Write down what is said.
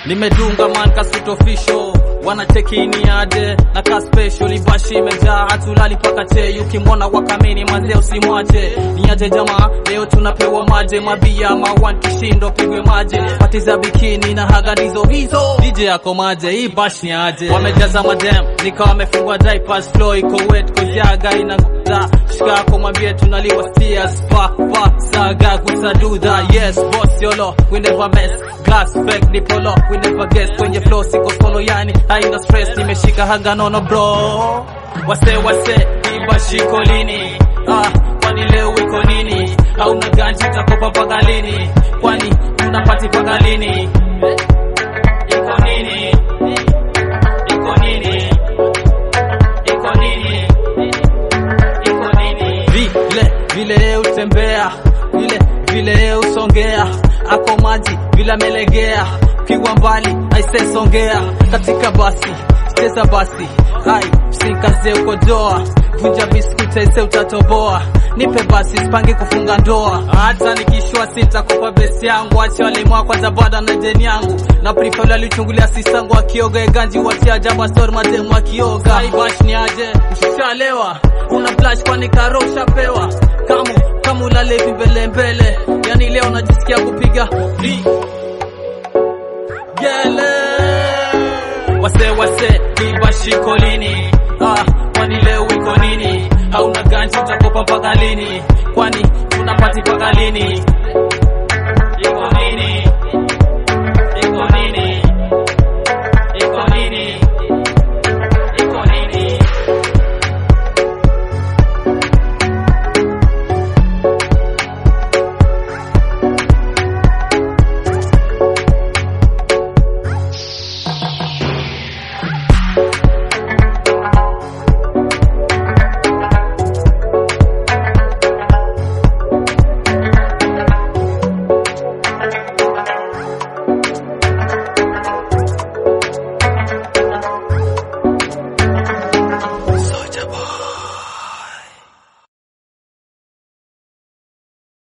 nimedunga man kasut official wanachekini aje na ka special ibashi imejaa hatulali paka che ukimwona wakamini manze usimwache niaje jamaa leo tunapewa maje mabia mawan kishindo pigwe maje pati za bikini na hagadizo hizo DJ yako maje hii bash ni aje wamejaza madem nikawa wamefungwa diapers flow iko wet koziaga ina nguza shikako mwambie tunaliwa steers pa pa saga kusaduda yes boss yolo we never mess glass fake ni polo we never guess kwenye flow siko solo yani haina stress nimeshika haga nono bro wase wase iba shiko lini ah kwani leo iko nini au na ganji takopa mpaka lini kwani tunapati mpaka lini iko nini iko nini iko nini iko nini vile vile utembea vile vile usongea ako maji vile amelegea pigwa mbali aise songea katika basi cheza basi hai sikaze ukojoa vunja biskuti aise utatoboa nipe basi sipangi kufunga ndoa hata nikishua sitakupa besi yangu ache walimwa kwanza bada na jeni yangu na prifali alichungulia sisangu akioga eganji watia jaba stor mademu akioga ibash ni aje ushalewa una flash kwani karo ushapewa kamu kamu lalevi mbele mbele yani leo najisikia kupiga vi gele wase wase ibashiko lini ah, kwani leo iko nini hauna ganji utakopa mpaka lini kwani tunapati mpaka lini